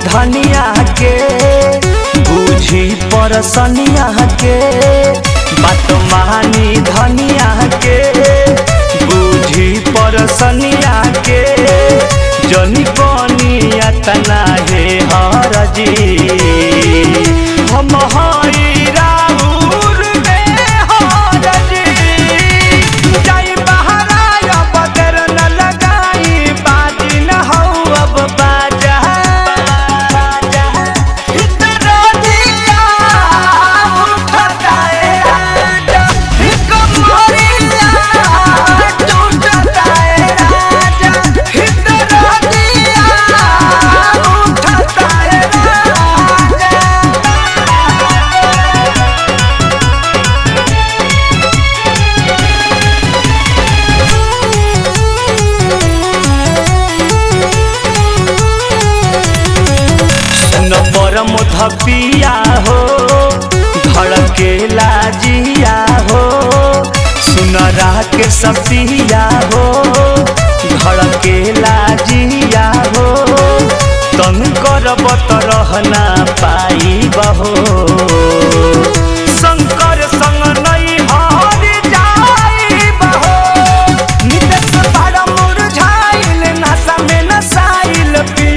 धनिया के बूझी परसनिया के बात मानी धनिया के बूझी परसनिया के जनी बनिया तना हे हरजी हम हई राउर में हरजी जाई बहरा अब देर न लगाई बाजी न हौ अब बाजा बाजा इतना दिया उठता है राजा कमरिया टूटता है राजा इतना दिया उठता है राजा न परम धपिया हो धड़के लाजिया हो सुनरा के सपिया हो धड़के लाजिया हो तन करब त रहना पाई बहो शंकर संग नहीं हर जाई बहो नितेश बड़ा मुरझाइल नशा में नसाइल पी